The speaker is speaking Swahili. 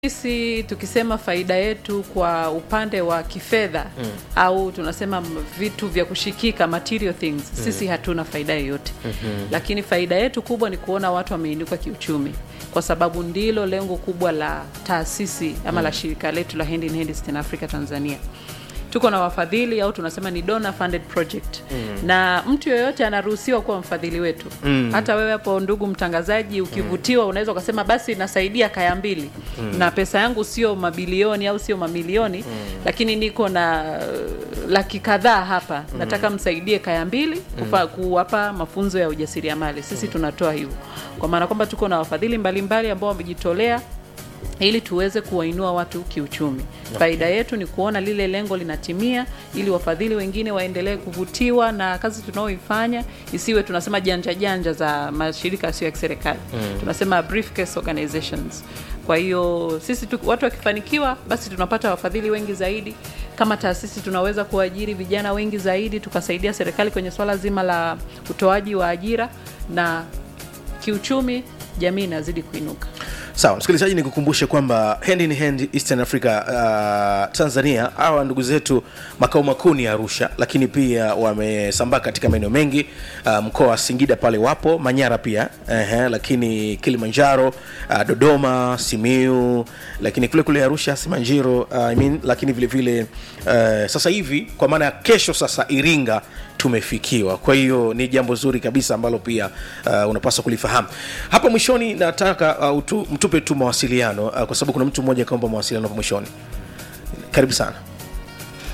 Sisi tukisema faida yetu kwa upande wa kifedha mm. au tunasema m- vitu vya kushikika material things mm. sisi hatuna faida yoyote mm-hmm. lakini faida yetu kubwa ni kuona watu wameinuka kiuchumi kwa sababu ndilo lengo kubwa la taasisi ama mm. la shirika letu la Hand in Hand Eastern Africa Tanzania tuko na wafadhili au tunasema ni donor funded project mm. na mtu yoyote anaruhusiwa kuwa mfadhili wetu mm. hata wewe hapo ndugu mtangazaji ukivutiwa unaweza ukasema basi nasaidia kaya mbili mm. na pesa yangu sio mabilioni au sio mamilioni mm. lakini niko na uh, laki kadhaa hapa mm. nataka msaidie kaya mbili kufa, kuwapa mafunzo ya ujasiriamali sisi mm. tunatoa hivyo kwa maana kwamba tuko na wafadhili mbalimbali ambao wamejitolea ili tuweze kuwainua watu kiuchumi. Okay. Faida yetu ni kuona lile lengo linatimia, ili wafadhili wengine waendelee kuvutiwa na kazi tunaoifanya, isiwe tunasema janja janja za mashirika yasiyo ya kiserikali mm. tunasema briefcase organizations. Kwa hiyo sisi tu, watu wakifanikiwa, basi tunapata wafadhili wengi zaidi. Kama taasisi tunaweza kuajiri vijana wengi zaidi, tukasaidia serikali kwenye swala zima la utoaji wa ajira na kiuchumi, jamii inazidi kuinuka. sawa msikilizaji nikukumbushe kwamba hand in hand eastern africa uh, tanzania hawa ndugu zetu makao makuu ni arusha lakini pia wamesambaa katika maeneo mengi uh, mkoa wa singida pale wapo manyara pia uh, lakini kilimanjaro uh, dodoma simiu lakini kule kule arusha simanjiro uh, I mean, lakini vile vile uh, sasa hivi kwa maana ya kesho sasa iringa tumefikiwa kwa hiyo ni jambo zuri kabisa ambalo pia uh, unapaswa kulifahamu hapa mwishoni nataka uh, utu, mtupe tu mawasiliano uh, kwa sababu kuna mtu mmoja akaomba mawasiliano hapo mwishoni karibu sana